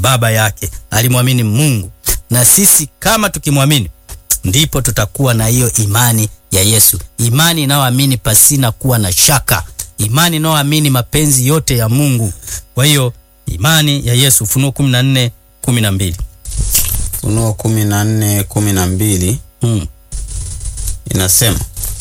baba yake, alimwamini Mungu. Na sisi kama tukimwamini, ndipo tutakuwa na hiyo imani ya Yesu, imani inayoamini pasina kuwa na shaka, imani inayoamini mapenzi yote ya Mungu. Kwa hiyo imani ya Yesu, Ufunuo 14 12. Ufunuo kumi na nne kumi na mbili Mm. inasema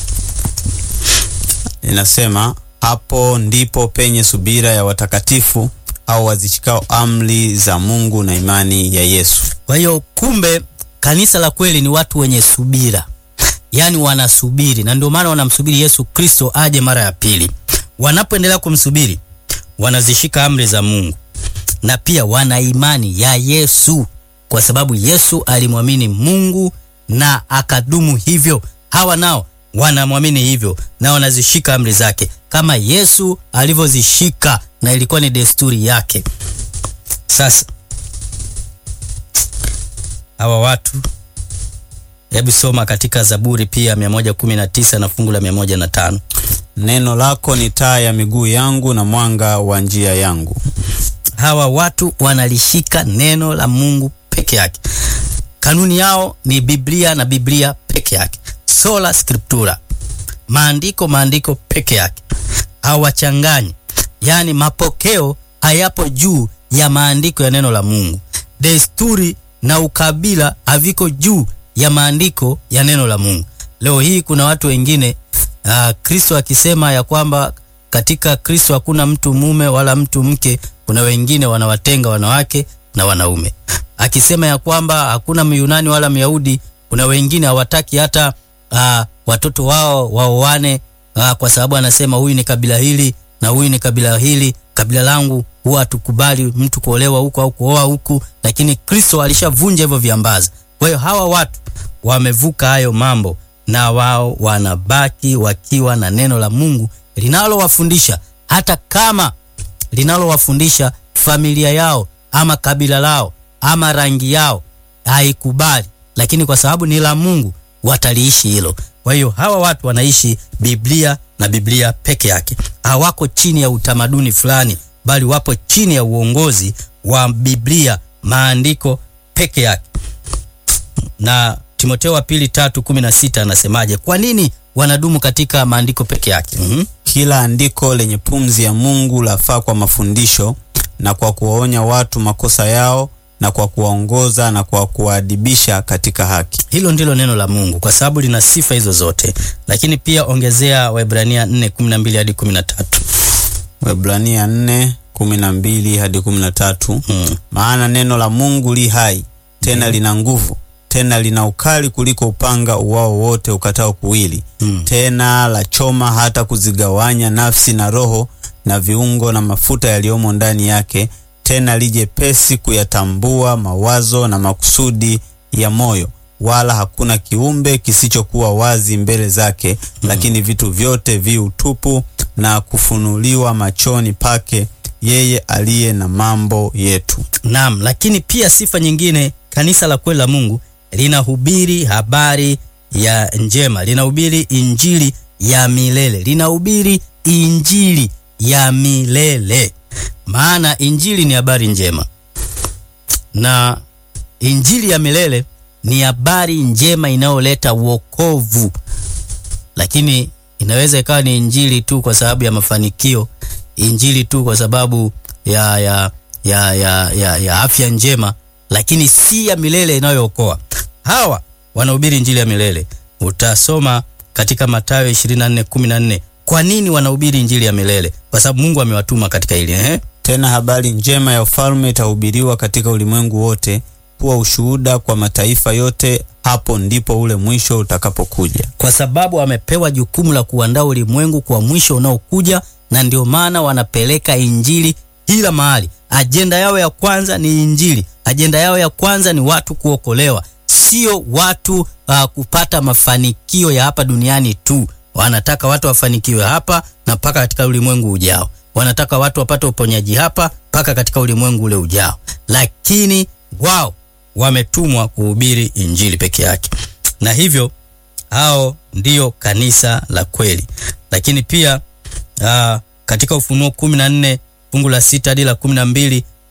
inasema hapo ndipo penye subira ya watakatifu au wazishikao amri za Mungu na imani ya Yesu. Kwa hiyo kumbe, kanisa la kweli ni watu wenye subira, yaani wanasubiri, na ndio maana wanamsubiri Yesu Kristo aje mara ya pili. Wanapoendelea kumsubiri, wanazishika amri za Mungu na pia wana imani ya Yesu, kwa sababu Yesu alimwamini Mungu na akadumu hivyo. Hawa nao wanamwamini hivyo na wanazishika amri zake kama Yesu alivyozishika, na ilikuwa ni desturi yake. Sasa hawa watu, hebu soma katika Zaburi pia 119 na fungu la 105. Neno lako ni taa ya miguu yangu na mwanga wa njia yangu. Hawa watu wanalishika neno la Mungu peke yake. Kanuni yao ni Biblia na Biblia peke yake, sola scriptura, maandiko maandiko peke yake, hawachanganyi. Yaani mapokeo hayapo juu ya maandiko ya neno la Mungu, desturi na ukabila haviko juu ya maandiko ya neno la Mungu. Leo hii kuna watu wengine uh, Kristo akisema ya kwamba katika Kristo hakuna mtu mume wala mtu mke, kuna wengine wanawatenga wanawake na wanaume. Akisema ya kwamba hakuna Myunani wala Myahudi, kuna wengine hawataki hata uh, watoto wao waoane uh, kwa sababu anasema huyu ni kabila hili na huyu ni kabila hili, kabila langu huwa hatukubali mtu kuolewa huku au kuoa huku, lakini Kristo alishavunja hivyo viambaza. Kwa hiyo hawa watu wamevuka hayo mambo na wao wanabaki wakiwa na neno la Mungu linalowafundisha hata kama linalowafundisha familia yao ama kabila lao ama rangi yao haikubali, lakini kwa sababu ni la Mungu wataliishi hilo. Kwa hiyo hawa watu wanaishi Biblia na Biblia peke yake, hawako chini ya utamaduni fulani, bali wapo chini ya uongozi wa Biblia, maandiko peke yake. Na Timotheo wa pili tatu kumi na sita anasemaje? Kwa nini wanadumu katika maandiko peke yake? Mhm. Kila andiko lenye pumzi ya Mungu lafaa kwa mafundisho na kwa kuwaonya watu makosa yao na kwa kuwaongoza na kwa kuwaadibisha katika haki. Hilo ndilo neno la Mungu kwa sababu lina sifa hizo zote, lakini pia ongezea Waebrania 4:12 hadi 13. Waebrania 4:12 hadi 13. Mm. Maana neno la Mungu li hai tena lina nguvu tena lina ukali kuliko upanga uwao wote ukatao kuwili Mm. tena la choma hata kuzigawanya nafsi na roho na viungo na mafuta yaliyomo ndani yake, tena lijepesi kuyatambua mawazo na makusudi ya moyo, wala hakuna kiumbe kisichokuwa wazi mbele zake, lakini vitu vyote vi utupu na kufunuliwa machoni pake yeye aliye na mambo yetu. Naam, lakini pia sifa nyingine, kanisa la kweli la Mungu linahubiri habari ya njema, linahubiri injili ya milele, linahubiri injili ya milele. Maana injili ni habari njema na injili ya milele ni habari njema inayoleta wokovu, lakini inaweza ikawa ni injili tu kwa sababu ya mafanikio, injili tu kwa sababu ya, ya, ya, ya, ya, ya afya njema, lakini si ya milele inayookoa. Hawa wanahubiri injili ya milele. Utasoma katika Mathayo 24:14. Kwa nini wanahubiri injili ya milele? Kwa sababu Mungu amewatuma katika hili eh? Tena habari njema ya ufalme itahubiriwa katika ulimwengu wote kuwa ushuhuda kwa mataifa yote, hapo ndipo ule mwisho utakapokuja. kwa sababu wamepewa jukumu la kuandaa ulimwengu kwa mwisho unaokuja, na ndio maana wanapeleka injili kila mahali. Ajenda yao ya kwanza ni injili, ajenda yao ya kwanza ni watu kuokolewa, sio watu uh, kupata mafanikio ya hapa duniani tu. Wanataka watu wafanikiwe hapa na mpaka katika ulimwengu ujao. Wanataka watu wapate uponyaji hapa mpaka katika ulimwengu ule ujao, lakini wao wametumwa kuhubiri injili peke yake, na hivyo hao ndiyo kanisa la kweli. Lakini pia aa, katika Ufunuo kumi na nne fungu la sita hadi la kumi na mbili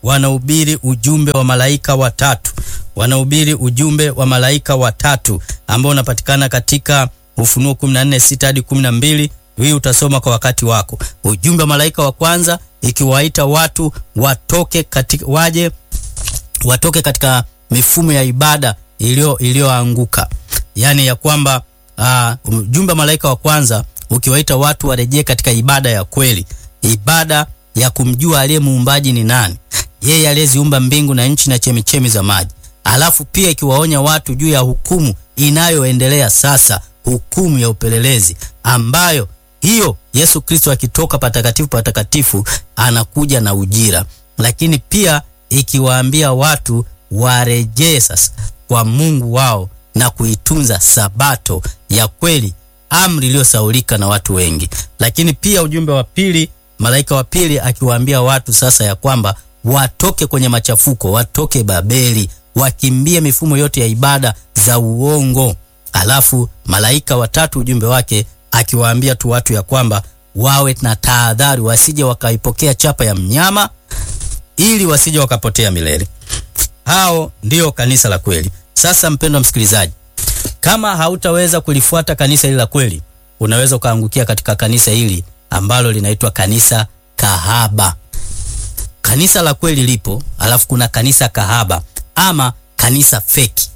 wanahubiri ujumbe wa malaika watatu, wanahubiri ujumbe wa malaika watatu ambao unapatikana katika Ufunuo 14:6 hadi 12. Hii utasoma kwa wakati wako. Ujumbe wa malaika wa kwanza ikiwaita watu watoke katika, waje watoke katika mifumo ya ibada iliyo iliyoanguka, yaani ya kwamba uh, ujumbe wa malaika wa kwanza ukiwaita watu warejee katika ibada ya kweli, ibada ya kumjua aliye muumbaji ni nani, yeye aliyeziumba mbingu na nchi na chemichemi za maji. Alafu pia ikiwaonya watu juu ya hukumu inayoendelea sasa, hukumu ya upelelezi ambayo hiyo Yesu Kristo akitoka patakatifu patakatifu anakuja na ujira, lakini pia ikiwaambia watu warejee sasa kwa Mungu wao na kuitunza sabato ya kweli, amri iliyosaulika na watu wengi. Lakini pia ujumbe wa pili, malaika wa pili akiwaambia watu sasa ya kwamba watoke kwenye machafuko, watoke Babeli, wakimbie mifumo yote ya ibada za uongo. Alafu malaika watatu ujumbe wake akiwaambia tu watu ya kwamba wawe na tahadhari, wasije wakaipokea chapa ya mnyama, ili wasije wakapotea milele. Hao ndio kanisa la kweli. Sasa mpendwa msikilizaji, kama hautaweza kulifuata kanisa hili la kweli, unaweza ukaangukia katika kanisa hili ambalo linaitwa kanisa kahaba. Kanisa la kweli lipo, alafu kuna kanisa kahaba ama kanisa feki.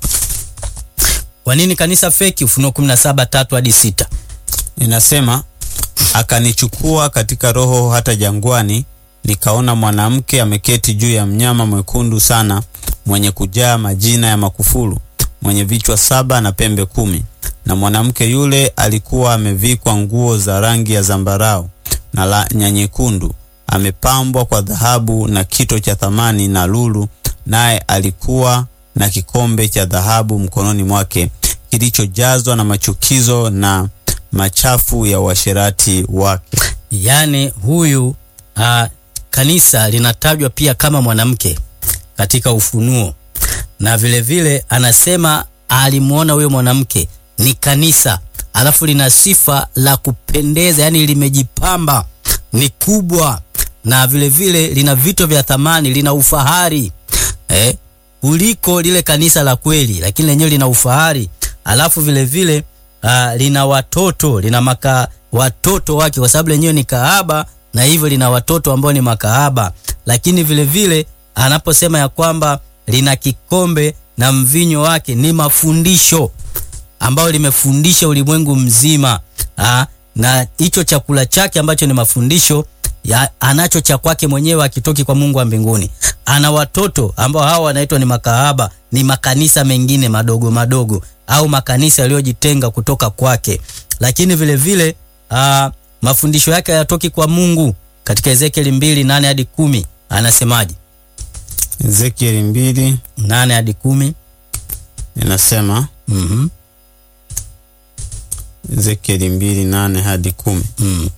Kwa nini kanisa feki? Ufunuo 17 tatu hadi sita Inasema, akanichukua katika roho hata jangwani, nikaona mwanamke ameketi juu ya mnyama mwekundu sana, mwenye kujaa majina ya makufuru, mwenye vichwa saba na pembe kumi. Na mwanamke yule alikuwa amevikwa nguo za rangi ya zambarau na la na nyekundu, amepambwa kwa dhahabu na kito cha thamani na lulu, naye alikuwa na kikombe cha dhahabu mkononi mwake kilichojazwa na machukizo na machafu ya uasherati wake. Yaani huyu uh, kanisa linatajwa pia kama mwanamke katika Ufunuo, na vile vile anasema alimwona huyo mwanamke ni kanisa, alafu lina sifa la kupendeza, yaani limejipamba, ni kubwa, na vile vile lina vito vya thamani, lina ufahari eh, kuliko lile kanisa la kweli, lakini lenyewe lina ufahari, alafu vile vile uh, lina watoto, lina maka watoto wake, kwa sababu lenyewe ni kahaba na hivyo lina watoto ambao ni makahaba. Lakini vile vile anaposema ya kwamba lina kikombe na mvinyo wake ni mafundisho ambayo limefundisha ulimwengu mzima ha? na hicho chakula chake ambacho ni mafundisho ya, anacho cha kwake mwenyewe akitoki kwa Mungu wa mbinguni. Ana watoto ambao hawa wanaitwa ni makahaba, ni makanisa mengine madogo madogo au makanisa yaliyojitenga kutoka kwake, lakini vile vile aa, mafundisho yake hayatoki kwa Mungu. Katika Ezekieli mbili nane hadi kumi anasemaje? Ezekieli mbili nane hadi kumi inasema mm Ezekieli mbili nane hadi kumi mm.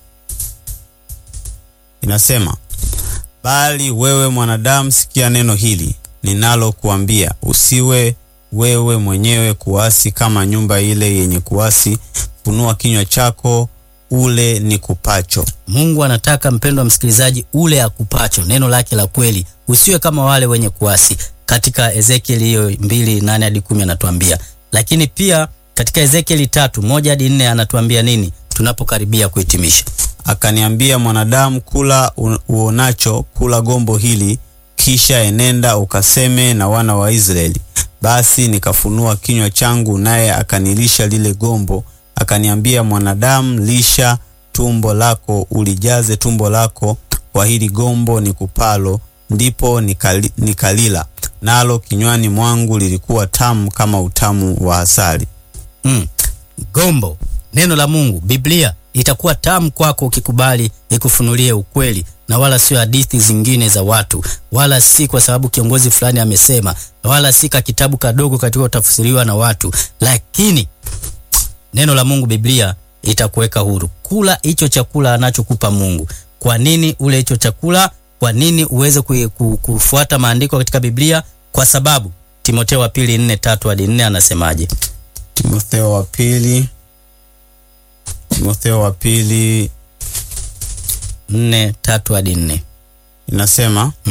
inasema, bali wewe mwanadamu, sikia neno hili ninalokuambia, usiwe wewe mwenyewe kuasi kama nyumba ile yenye kuasi. Funua kinywa chako ule ni kupacho. Mungu anataka mpendwa msikilizaji, ule akupacho neno lake la kweli, usiwe kama wale wenye kuasi. Katika Ezekieli hiyo mbili nane hadi kumi anatuambia, lakini pia katika Ezekieli tatu moja hadi nne anatuambia nini tunapokaribia kuhitimisha? Akaniambia, mwanadamu, kula u- uonacho, kula gombo hili, kisha enenda ukaseme na wana wa Israeli. Basi nikafunua kinywa changu, naye akanilisha lile gombo. Akaniambia, mwanadamu, lisha tumbo lako, ulijaze tumbo lako kwa hili gombo ni kupalo. Ndipo nikali, nikalila nalo kinywani mwangu lilikuwa tamu kama utamu wa asali. Mm. Gombo, neno la Mungu, Biblia itakuwa tamu kwako ukikubali ikufunulie ukweli na wala sio hadithi zingine za watu, wala si kwa sababu kiongozi fulani amesema, wala si ka kitabu kadogo katika utafsiriwa na watu, lakini neno la Mungu, Biblia itakuweka huru. Kula hicho chakula anachokupa Mungu. Kwa nini ule hicho chakula? Kwa nini uweze ku- ku- kufuata maandiko katika Biblia? Kwa sababu Timotheo wa pili nne tatu hadi nne anasemaje? Timotheo wa pili Timotheo wa pili nne tatu hadi nne. inasema Mm.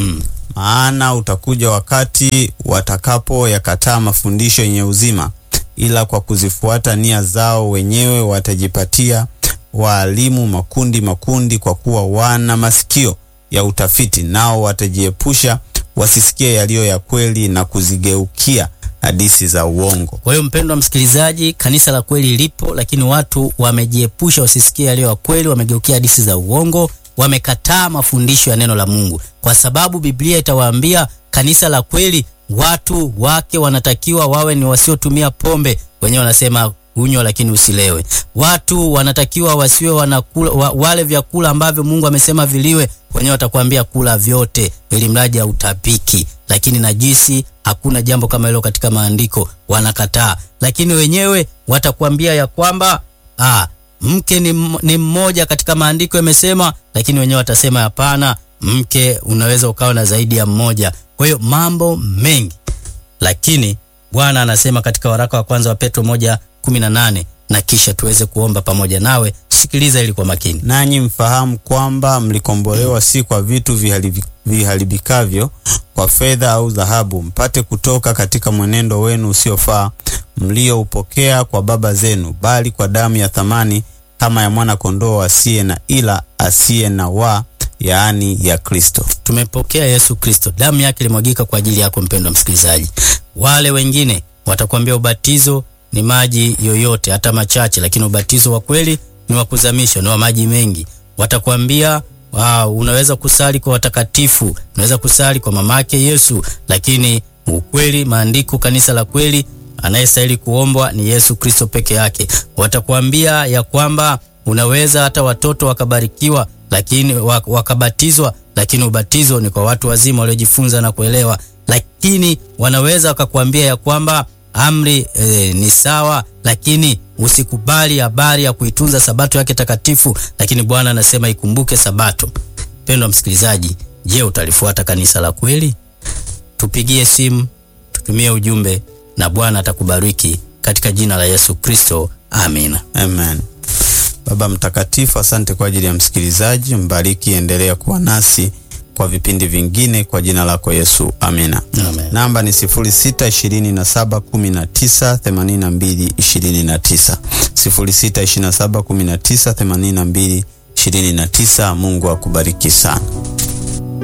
Maana utakuja wakati watakapoyakataa mafundisho yenye uzima, ila kwa kuzifuata nia zao wenyewe watajipatia waalimu makundi makundi, kwa kuwa wana masikio ya utafiti, nao watajiepusha wasisikie yaliyo ya kweli na kuzigeukia hadithi za uongo. Kwa hiyo mpendwa msikilizaji, kanisa la kweli lipo, lakini watu wamejiepusha wasisikie yaliyo ya kweli, wamegeukia hadithi za uongo, wamekataa mafundisho ya neno la Mungu, kwa sababu Biblia itawaambia kanisa la kweli watu wake wanatakiwa wawe ni wasiotumia pombe. Wenyewe wanasema unywa lakini usilewe. Watu wanatakiwa wasiwe wanakula wa, wale vyakula ambavyo Mungu amesema viliwe. Wenyewe watakwambia kula vyote, ili mradi hautapiki. Lakini najisi, hakuna jambo kama hilo katika maandiko, wanakataa. Lakini wenyewe watakwambia ya kwamba ah, mke ni, ni mmoja katika maandiko yamesema, lakini wenyewe watasema hapana, mke unaweza ukawa na zaidi ya mmoja. Kwa hiyo mambo mengi, lakini Bwana anasema katika waraka wa kwanza wa Petro moja kumi na nane na kisha tuweze kuomba pamoja nawe. Sikiliza ili kwa makini. Nanyi mfahamu kwamba mlikombolewa si kwa vitu viharibi- viharibikavyo, kwa fedha au dhahabu, mpate kutoka katika mwenendo wenu usiofaa mlioupokea kwa baba zenu, bali kwa damu ya thamani kama ya mwana kondoo asiye na ila asiye na wa, yaani ya Kristo. Tumepokea Yesu Kristo, damu yake ilimwagika kwa ajili yako mpendwa msikilizaji. Wale wengine watakwambia ubatizo ni maji yoyote, hata machache, lakini ubatizo wa kweli ni wa kuzamishwa, ni wa maji mengi. Watakwambia wow, unaweza kusali kwa watakatifu, unaweza kusali kwa mamake Yesu, lakini ukweli, maandiko, kanisa la kweli, anayestahili kuombwa ni Yesu Kristo peke yake. Watakwambia ya kwamba unaweza hata watoto wakabarikiwa, lakini wak- wakabatizwa, lakini ubatizo ni kwa watu wazima waliojifunza na kuelewa. Lakini wanaweza wakakwambia ya kwamba amri e, ni sawa, lakini usikubali habari ya kuitunza sabato yake takatifu. Lakini Bwana anasema ikumbuke sabato. Mpendwa msikilizaji, je, utalifuata kanisa la kweli? Tupigie simu, tutumie ujumbe na Bwana atakubariki katika jina la Yesu Kristo, amina. Amen. Baba Mtakatifu, asante kwa ajili ya msikilizaji, mbariki, endelea kuwa nasi kwa vipindi vingine kwa jina lako Yesu, amina. Amen. Namba ni 0627198229, 0627198229. Mungu akubariki sana.